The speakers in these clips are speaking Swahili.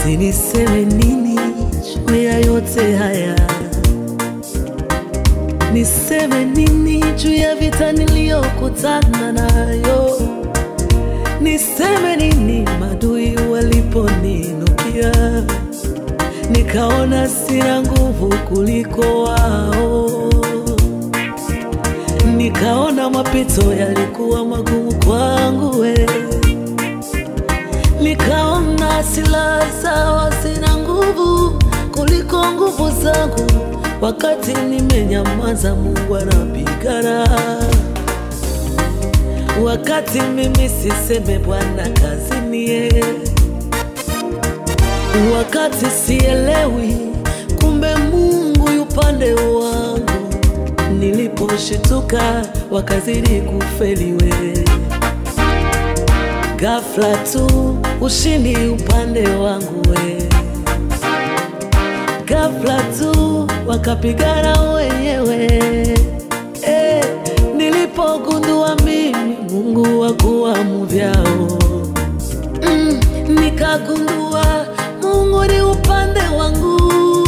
eti niseme nini juu ya yote haya? Niseme nini juu ya vita niliyokutana nayo? Niseme nini madui waliponinukia, nikaona sina nguvu kuliko wao, nikaona mapito yalikuwa magumu kwangu we, nikaona silaha zao sina nguvu kuliko nguvu zangu, wakati nimenyamaza, Mungu anapigana wakati mimi siseme Bwana kazini ye, wakati sielewi, kumbe Mungu yupande wangu. Niliposhituka wakazidi kufeliwe, ghafla tu ushindi upande wangu we, ghafla tu wakapigana wenyewe eh, nilipogundua mimi Mungu wakuwa muvyao mm, nikagundua Mungu ni upande wangu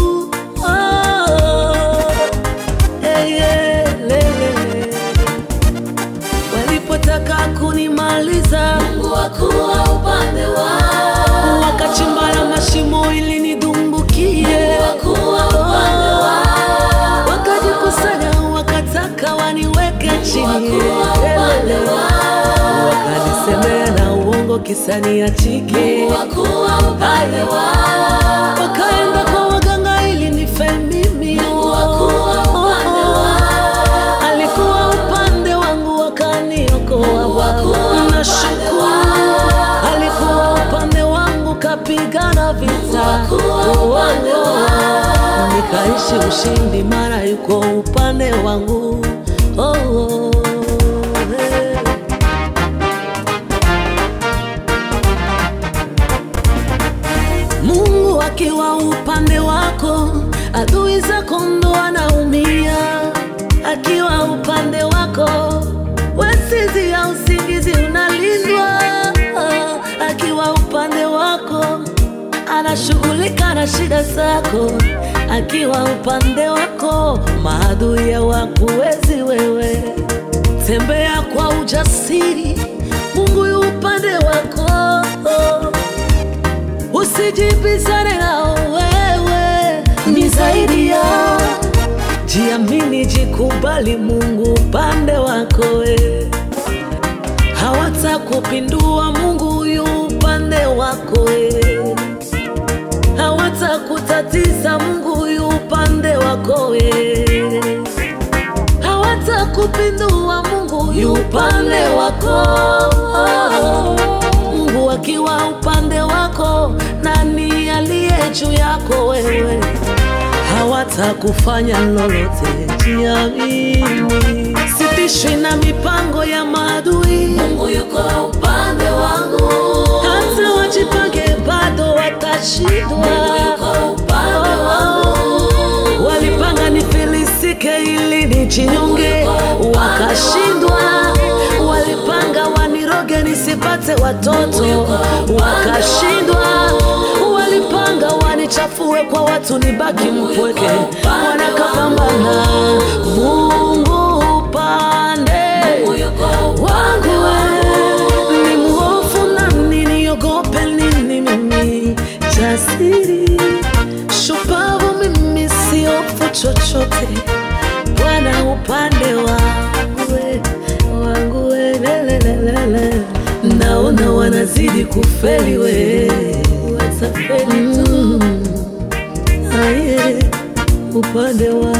oh, eh, yeah, lele. Walipotaka kunimaliza Mungu wakuwa upande wao, wakachimba na mashimo ili nidumbukie, wakuwa upande wao, wakajikusanya wakataka waniweke chini, wakuwa upande wao, wakanisemea na uongo kisani ya chike, wakuwa upande wao, wakaenda kwa waganga ili nife mimi. wakuwa upande wao, Alikuwa upande wangu wakaniokoa, Wakuwa nashukuru. Alikuwa upande wangu kapigana vita, Wakuwa upande wao. nikaishi ushindi, mara yuko upande wangu oh, oh, hey. Mungu akiwa upande wako, adui zako ndo anaumia. Akiwa upande wako, wesizi ya usingizi unalindwa. Akiwa upande wako, anashughulika na shida zako. Akiwa upande wako, maadui hawakuwezi wewe. Tembea kwa ujasiri, Mungu yu upande wako usijibizane nao wewe, ni zaidi ya jiamini, jikubali, Mungu upande wako we, hawatakupindua, Mungu yu upande wako we, hawatakutatiza, Mungu yu upande wako we, hawatakupindua, Mungu yu upande wako Mungu akiwa upande wako, nani aliye juu yako wewe? Hawatakufanya lolote, jiamini. Sitishwi na mipango ya maadui, Mungu yuko upande wangu, hata wajipange bado watashindwa. yuko upande wangu, Walipanga nifilisike ili nijinyonge, wakashindwa. Walipanga waniroge nisipate watoto, wakashindwa. Walipanga wanichafue kwa watu nibaki mpweke, wanakapambana. Mungu upande Mungu yuko wangu, we, ni mhofu nani, niogope nini mimi? Jasiri shupavu mimi, siofu chochote. Bwana upande wangu, we, wangu we, lelelelele. Naona wanazidi kufeli we, watafeli tu. Aye, upande wangu